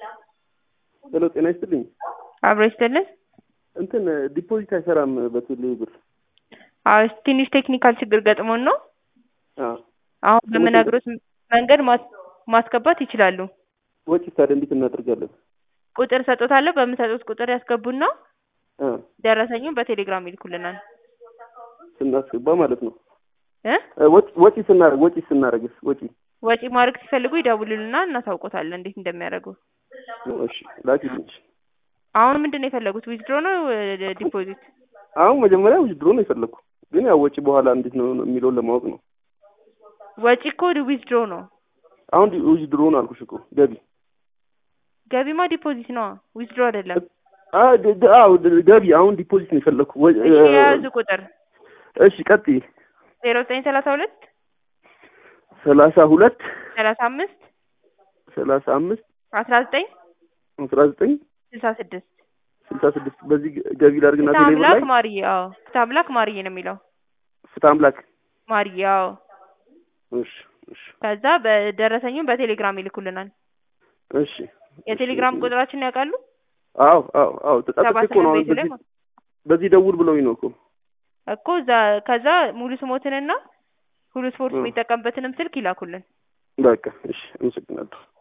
ሄሎ ጤና ይስጥልኝ። አብሮ ይስጥልን። እንትን ዲፖዚት አይሰራም በቴሌ ብር። አዎ ትንሽ ቴክኒካል ችግር ገጥሞን ነው። አዎ አሁን በምነግሮት መንገድ ማስ- ማስገባት ይችላሉ። ወጪ ታዲያ እንዴት እናደርጋለን? ቁጥር ሰጦታለሁ። በምሰጡት ቁጥር ያስገቡና አ ደረሰኙን በቴሌግራም ይልኩልናል ስናስገባ ማለት ነው። እ እ ወጪ ወጪ ስናደርግ ወጪ ስናደርግስ ወጪ ወጪ ማድረግ ሲፈልጉ ይደውሉልና እናሳውቆታለን እንዴት እንደሚያደርጉ። እሺ ላኪልኝ። አሁን ምንድን ነው የፈለጉት? ዊዝድሮ ነው ዲፖዚት? አሁን መጀመሪያ ዊዝድሮ ነው የፈለግኩ፣ ግን ያው ወጪ በኋላ እንዴት ነው የሚለውን ለማወቅ ነው። ወጪ እኮ ዊዝድሮ ነው። አሁን ዲ- ዊዝድሮ ነው አልኩሽ እኮ ገቢ ገቢማ ዲፖዚት ነው፣ ዊዝድሮ አይደለም። አ ድ- ድ- አዎ ድ- ገቢ አሁን ዲፖዚት ነው የፈለግኩ። ወ- እሺ እ- የያዙ ቁጥር እሺ ቀጥይ። ዜሮ ዘጠኝ ሰላሳ ሁለት ሰላሳ ሁለት ሰላሳ አምስት ሰላሳ አምስት አስራ ዘጠኝ አስራ ዘጠኝ ስልሳ ስድስት ስልሳ ስድስት በዚህ ገ- ገቢ ላድርግና ፍትሐ ቴሌብር አምላክ ላይ ማርዬ። አዎ ፍትሐ አምላክ ማርዬ ነው የሚለው ፍትሐ አምላክ ማርዬ። አዎ እሺ እሺ ከዛ በደረሰኙን በቴሌግራም ይልኩልናል። እሺ የቴሌግራም ቁጥራችን ያውቃሉ? አዎ አዎ አዎ ተጻጽፌ ሰባ እኮ ነው አሁን ስምንት ቤቱ ላይ በዚህ በዚህ ደውል ብለውኝ ነው እኮ እኮ እዛ ከዛ ሙሉ ስሞትንና ሁሉ ስፖርት እ። የሚጠቀምበትንም ስልክ ይላኩልን። በቃ እሺ አመሰግናለሁ